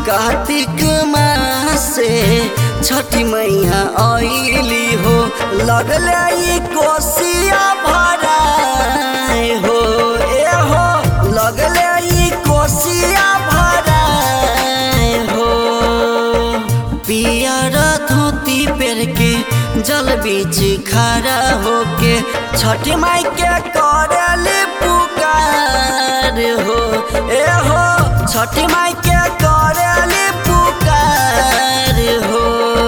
कार्तिक मासे छठी मैया आइली हो लगले ई कोसिया भराए हो ए हो लगले ई कोसिया भराए हो पियर धोती पेर के जल बीच खड़ा होके छठी माई के करली पुकार हो ए हो छठी माई के करली पुकार हो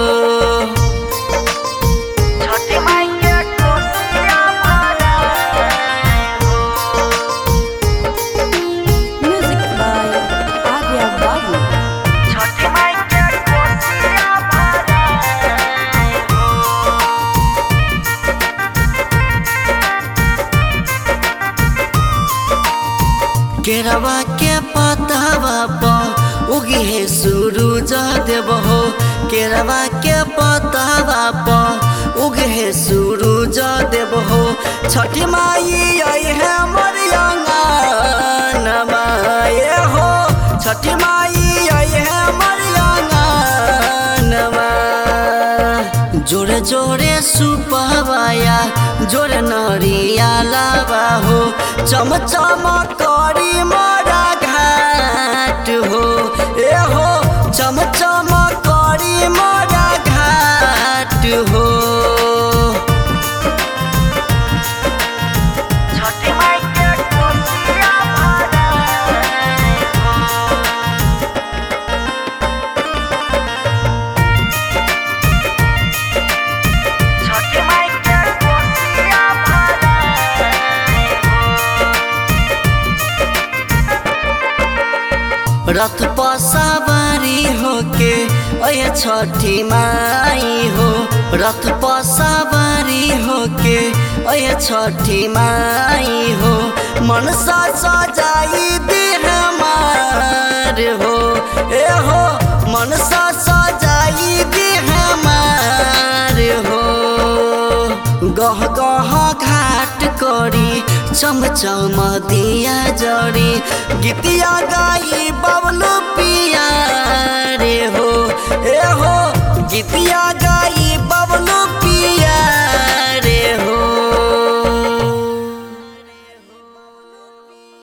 छठी माई के कोसिया भराए हो Music by Arya Babu. छठी माई के कोसिया भराए हो केरवा के पतावा पर उगी है सूरज देव हो केरवा के पतावा पर उगे है सूरज देव हो छठी माई आई है मरियांगा नमाए हो छठी माई आई है मरियांगा नमा जोरे जोरे सुपवाया जोरे नरिया लावा हो चम चम करी मोरा घाट हो ए हो चम चम करी मोरा घाट हो छठी माई के कोसिया भराए हो छठी माई के कोसिया भराए हो रथ पर सवारी होके अय छठी माई हो रथ पर सवारी होके अय छठी माई हो मनसा सजाई दे हमार हो ए हो मनसा सजाई दे हमार हो गह गह घाट करी चम चम दिया जरी गीतिया गाई बबलू पिया रे हो ए हो गीतिया गा